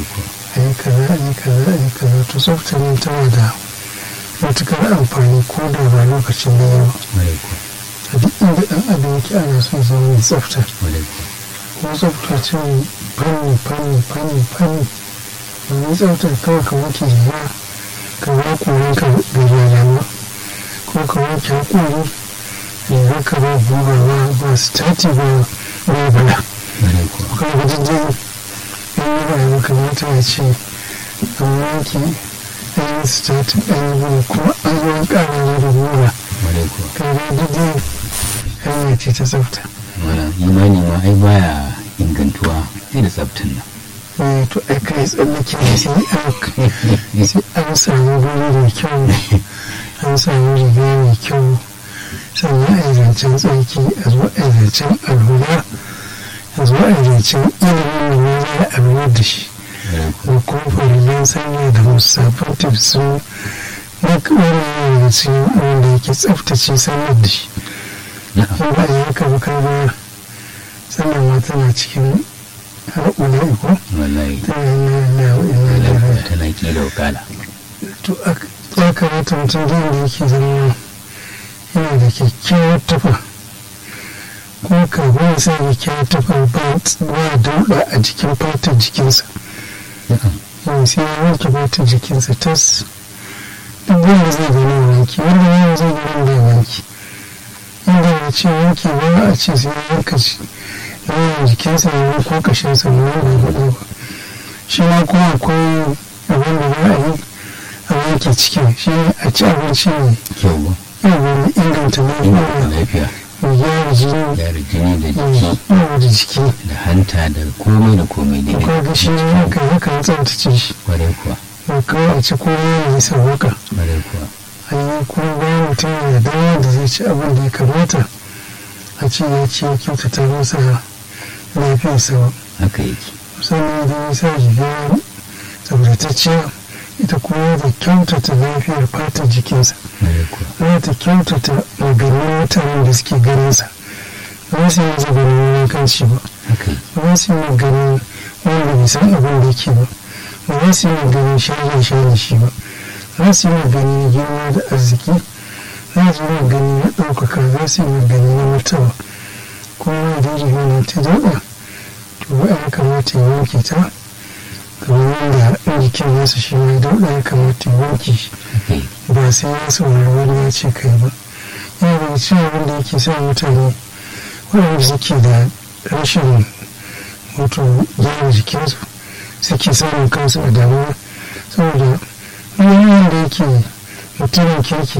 a yi kaza a yi kaza a yi kaza to tsaftar nan tana da matukar amfani ko da ba lokacin da yawa a duk inda ɗan adam yake ana son zama mai tsafta ko tsafta ce fanni fanni fanni fanni domin tsaftar kawai ka wanke riga ka ba koren ka bai rayuwa ko ka wanke hakori riga ka ba buga ba ba stati ba ba bala ka ga dindin in yi rayuwa kamata ya ce an wanke an yi stati an yi buga kuma an zo an ƙara da buga ka ga dindin hanya ce ta tsafta imani ma ai baya ingantuwa sai da tsaftan nan to ai kai tsallake ne sai an sai an samu guri mai kyau an samu riga mai kyau sannan a yi zancen tsarki a zo a yi zancen alhura a zo a yi zancen ilimin da ne za a alwar da shi da kuma farillan sanya da musafin tafsu duk wani yana cikin abin da yake tsaftace sanar da shi in ba a yi haka ba kaga sannan ma tana cikin har ula'i ko wallahi ta yana na ina da rai tana kila wakala to ya kamata mutum da yake zama yana da kyakkyawar tufa ko kafin ya sa kyakkyawar tufa ba dauɗa a jikin fatar jikinsa yau sai ya wanke fatar jikinsa tas duk wanda zai gani ya wanki wanda ya zai gani da ya wanki inda ya ce wanki ba a ce sai ya wanka shi yawan jikinsa ya ko kashinsa ne wanda ya faɗa ba shi ma kuma akwai abin da za a yi a wanke cikin shi ne a ci abinci ne kyau ba yawon inganta inganta lafiya lafiya mai gyara jini gyara jini da jiki yawa da jiki da hanta da komai da komai to daidai kaga shi ne haka haka ya tsaftace shi kwarai kuwa ba kawai a ci komai ya yi sauwaka kwarai kuwa an yi kuma bayan mutum ya dawo da zai ci abin da ya kamata a ce ya ci ya kyautata masa lafiyarsa ba haka yake sannan idan ya sa riga tsabtatacciya ita kuma da kyautata lafiyar fatar jikinsa kwarai kuwa za ta kyautata maganin mutanen da suke ganinsa ba su yi masa ganin wankanci ba haka yake ba su yi maganin wanda bai san abin da yake ba ba su yi maganin shaye shaye shi ba za su yi maganin girma da arziki za su yi maganin na ɗaukaka za su yi maganin na martaba kuma da riga na ta daɗa to ya kamata ya wanke ta kamar yadda in jikin nasa shi ma ya dauɗa ya kamata ya wanke shi haka yake ba sai ya saurari wani ya ce kai ba yana daga cikin abin da yake sa mutane waɗanda suke da rashin wato gyara jikinsu suke samun kansu a damuwa saboda wani wanda yake mutumin kirki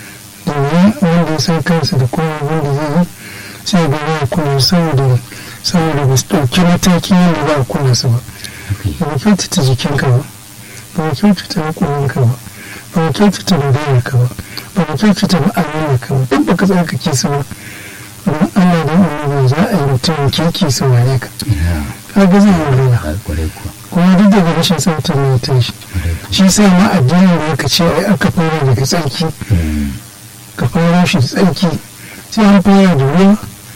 da wani wanda ya san kansa da kuma abin da zai yi sai ga ba a kula saboda saboda ba su ɗauki mataki yadda ba a kula su ba haka yake ba ka kyautata jikinka ba ba ka kyautata haƙorinka ba ba ka kyautata maganarka ba ba ka kyautata ma'amalarka ba duk ba ka tsarkake su ba don Allah da annabi za a yi mutum kirki su wane ka ina ka ga zai yi wahala a kwarai kuwa kuma duk daga rashin tsaftar ne ta shi kwarai kuwa shi sa ma addinin da aka ce ai aka fara daga tsarki Mm, ka fara shi da tsarki sai an fara da ruwa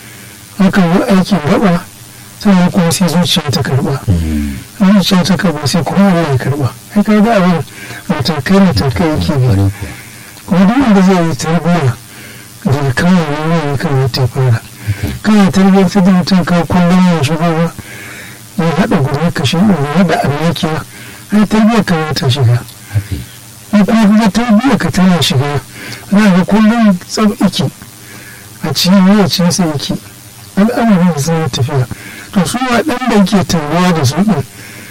aka yi aikin gaba sannan kuma sai zuciya ta karɓa mm, zuciya ta karba sai kuma Allah ya karba ai ka ga abin matakai matakai yake bi kwarai kuwa kuma duk wanda zai yi tarbiyya daga kawai ne ya kamata ya fara kana tarbiyyar ta da mutum ka kullum ya shigo ba ya haɗa guda ka shi ya haɗa alwakiya ai tarbiyyar ka ta shiga haka yake in kuma kuma tarbiyyar ka tana shiga za ga kullum tsab iki a cikin yacin sa yake al'amarin da zai tafiya to su waɗanda ke tarbiya da su ɗin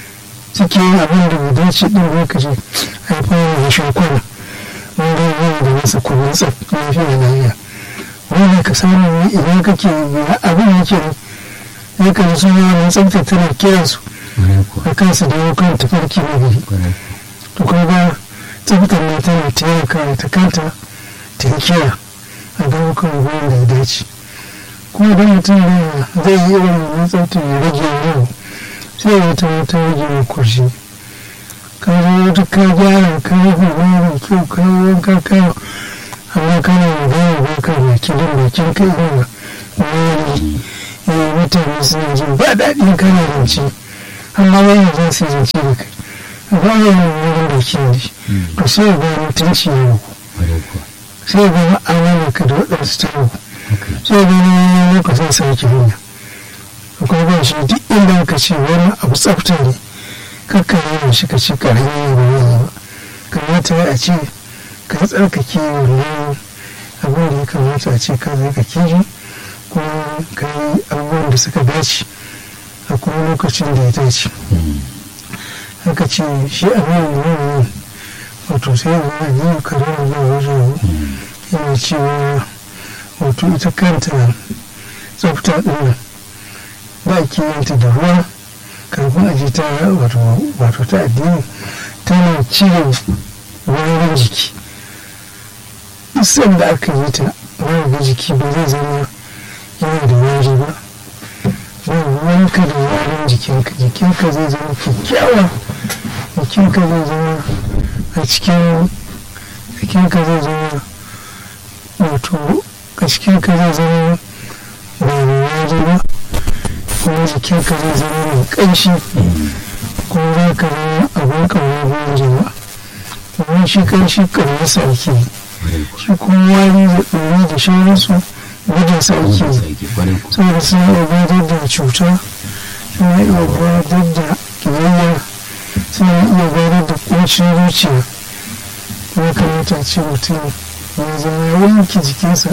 suke yin abin da bai dace ɗin lokaci a yi fara da shakwana wanda ya da masa kuma tsaf lafiya da lafiya wanda ka samu ne idan kake ya abin yake ne ya kan su yi wani tsafta tana kiransu kwarai kuwa a kansu da yau kan tafarki na gari kwarai to kuma tsaftar ne tana taimaka ta kanta ta yi kira a daukan ruwan da ya dace kuma idan mutum da zai yi irin wannan tsaftar ya rage yau sai ya ta wata rage mai kurshi ka zo wata ka gyara ka yi hula mai kyau ka yi wanka ka yi amma kana magana ba ka baki don bakin ka irin wani eh, mutane suna jin ba daɗin kana rance amma wani za su yi zance da kai ba ya yi wurin da ke ne to sai ya ga mutunci ya ruku sai ya ga ma'amala ka da waɗansu ta ruku sai ya gani lokacin sarki hanya akwai ba shi duk inda aka ce wani abu tsafta ne kakka yi shi ka ce karami ne ba yi ba kamata a ce ka tsarkake wannan abin da ya kamata a ce ka zai ka kiri kuma ka yi abubuwan da suka dace a kuma lokacin da ya dace haka ce shi abin da ya wato sai yana yi karar da wajen yana cewa wato ita kanta tsafta ɗin ba a kiyanta da ruwa kafin a ji ta wato ta addini tana cire warin jiki isan da aka yi ta wani jiki ba zai zama yana da wari ba ba wanka da warin jikinka jikinka zai zama kyakkyawa jikinka zai zama a cikin jikinka zai zama wato a cikinka zai zama ba da wari ba kuma jikinka zai zama mai ƙanshi kuma za ka zama abin ƙaunar ruwan jama'a domin shi ƙanshi ƙaunar sa ake yi shi kuma wari da ɗori da shauransu gudun sa ake yi saboda suna iya gadar da cuta suna iya gadar da ƙiyayya suna iya gadar da ƙuncin zuciya kuma kamata ce mutum ya zama ya wanke jikinsa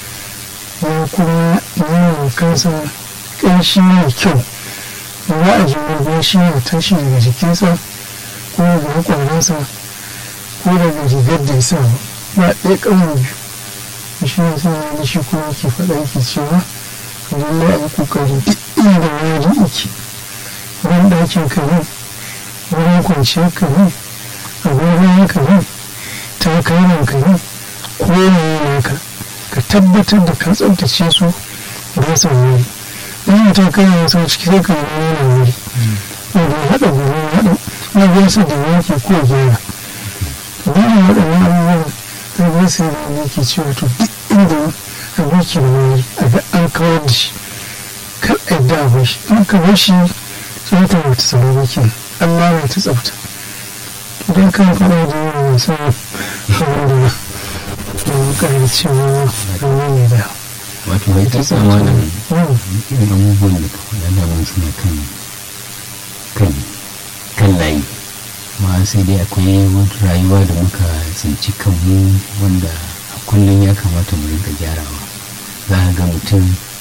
ya kuma yi kansa ƙanshi mai kyau ba a ji wani shi ya tashi daga jikinsa ko daga hakwaransa ko daga rigar da ya sa ba ɗaya ƙaunar biyu shi ya sa ya shi kuma ke faɗa yake cewa lallai a yi ƙoƙari duk inda wani yake wurin ɗakin ka ne wurin kwanciyar ka ne abubuwan ka ne takalman ka ne ko ne ka ka tabbatar da ka tsabtace su ba su wuri in ta kai wasu ciki sai ka yi nuna wuri wanda ya haɗa guri haɗa na gasa da yanki ko gyara bayan waɗannan abubuwan na gasa da yanki cewa to duk inda abu ke da wuri a ga an kawar da shi kar a yadda a bashi in ka bar shi tsafta ba ta tsaro ba ke Allah ba ta tsafta idan kan faɗa da yawa masu abin da da ƙarar cewa rauni ne da wato bai ta sama da irin abubuwan da ka faɗa da wani suna kan kan kan layi ma sai dai akwai wata rayuwa da muka tsinci kanmu wanda a kullum ya kamata mu rinka gyarawa za ga mutum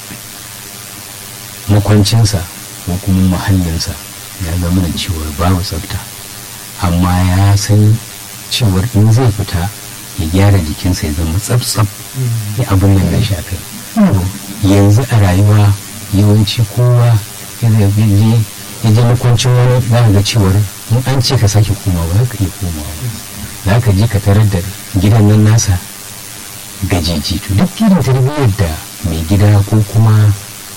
makwancinsa ko kuma muhallinsa ya zama da cewar babu tsafta amma ya san cewar in zai fita ya gyara jikinsa ya zama tsaf-tsaf ya abin nan na shafe yanzu a rayuwa yawanci kowa ya je makwancin wani za ga cewar in an ce ka sake komawa za ka iya komawa za ka je ka tarar da gidan nan nasa gajeji to duk irin tarbiyyar da mai gida ko kuma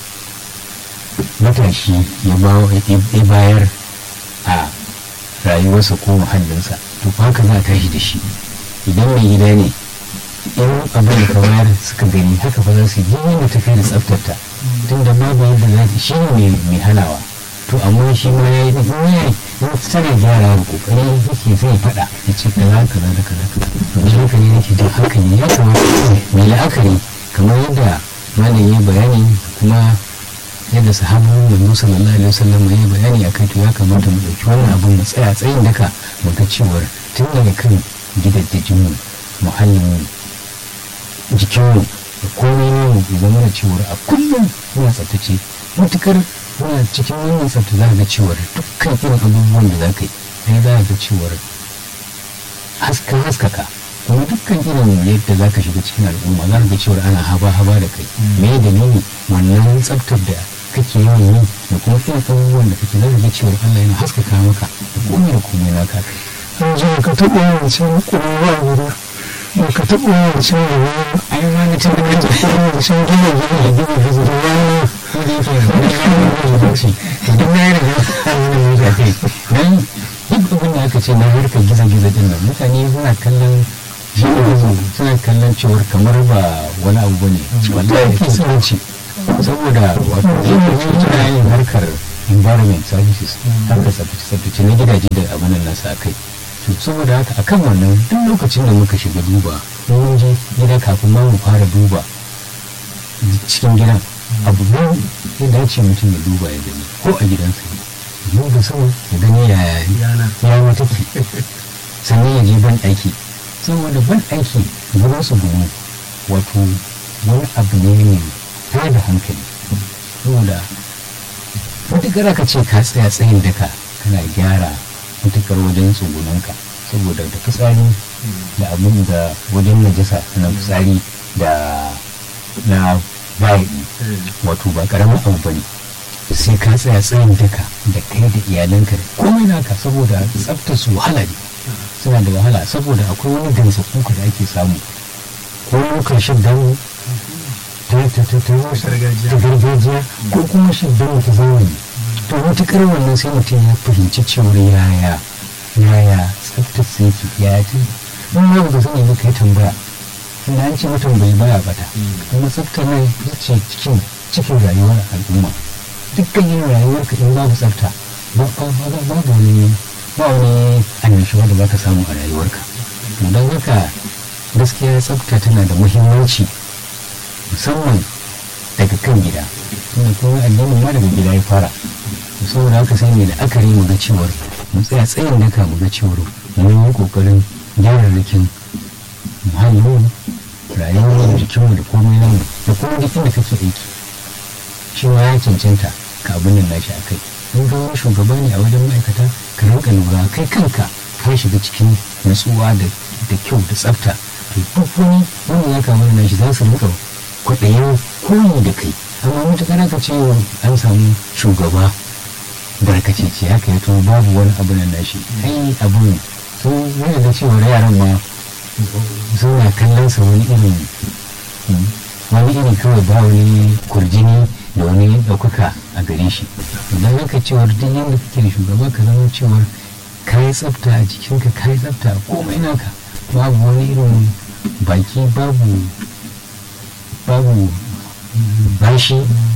matashi ya bayar a rayuwarsa ko muhallinsa to haka za a tashi da shi idan mai gida ne in abin da ka bayar suka gani haka fa za su yi yadda ta kai da tsaftarta tun da babu yadda za ta shi ne mai hanawa to amma shi ma ya yi da in ya yi tana gyara da kokari yake zai faɗa ya ce kaza kaza da kaza to shi haka ne nake jin hankali ya kamata mai la'akari kamar yadda malam ya bayani kuma yadda sahabu manzo sallallahu alaihi wasallam ya bayani akai to ya kamata mu dauki wannan abun mu tsaya tsayin daka mu ga cewar tun daga kan gidajen mu muhallin mu jikin mu da komai ne mu zama da cewar a kullum muna tsaftace matukar muna cikin wannan tsafta za ga cewar dukkan irin abubuwan da za ka yi sai za ga cewar haska haskaka kuma dukkan irin yadda za ka shiga cikin al'umma za ka ga cewar ana haba haba da kai me dalili wannan tsaftar da kake yawan yi da kuma irin abubuwan da kake za ka ga cewar Allah yana haskaka maka da komai da komai na ka yanzu ka taɓa wancan ƙwarewa guda ba ka taɓa wancan da wani ai ma na tun da ka taɓa wancan gina gina da gina da gina wani ko da yake da wani shi idan na yi da wani da kai dan duk abin da aka ce na harkar gizo-gizo din nan mutane suna kallon shi gizo suna kallon cewar kamar ba wani abu bane wallahi ke tsanci saboda wato lokaci tana yin harkar environment services harkar tsaftace na gidaje da abin nan nasa akai to saboda haka akan wannan duk lokacin da muka shiga duba mun je gida kafin ma mu fara duba cikin gidan abu ne ya dace mutum ya duba ya gani ko a gidansa ya duba sama ya gani yaya yana take sannan ya je ban aiki saboda ban aiki gurin su gumu wato wani abu ne mai tada hankali saboda mutukar aka ce ka tsaya tsayin daka kana gyara mutukar wajen tsugunanka saboda da fitsari da abin da wajen najasa na fitsari da na bayi wato ba karamin abu bane sai ka tsaya tsayin daka da kai da iyalanka da komai naka saboda tsaftar su wahala ne suna da wahala saboda akwai wani gansa kuka da ake samu ko lokacin dan ta ta ta ta gargajiya ko kuma shi dan ta zamani to matukar wannan sai mutum ya fahimci cewar yaya yaya tsaftar su yake yaya ta in ma ba sani ba kai tambaya inda an ce mutum bai baya bata kuma tsaftar nan ita ce cikin cikin rayuwar al'umma dukkan yin rayuwarka in babu tsafta babu wani ba wani annashuwa da baka samu a rayuwarka don haka gaskiya tsafta tana da muhimmanci musamman daga kan gida tunda kuma addinin ma daga gida ya fara saboda haka sai mai la'akari mu ga cewar mu tsaya tsayin daka mu ga cewar mun yi kokarin gyara rikin muhallin rayuwar jikinmu da komai namu da kuma duk inda kake aiki shi ma ya cancanta ka abin nan nashi a kai in ga wani shugaba ne a wajen ma'aikata ka rinka lura kai kanka ka shiga cikin nutsuwa da kyau da tsafta to duk wani wanda ya kama nashi za su rinka kwaɗayin koyi da kai amma matuƙar aka ce an samu shugaba barkacece haka ya to babu wani abu nan nashi ai abun sun yana da cewa yaran ma suna kallon sa wani irin wani iri kawai ba wani kurjini da wani ɗaukaka a gare shi idan haka cewar duk yadda kake da shugaba ka zama cewar ka yi tsafta a jikinka ka yi tsafta a komai naka babu wani irin baki babu babu bashi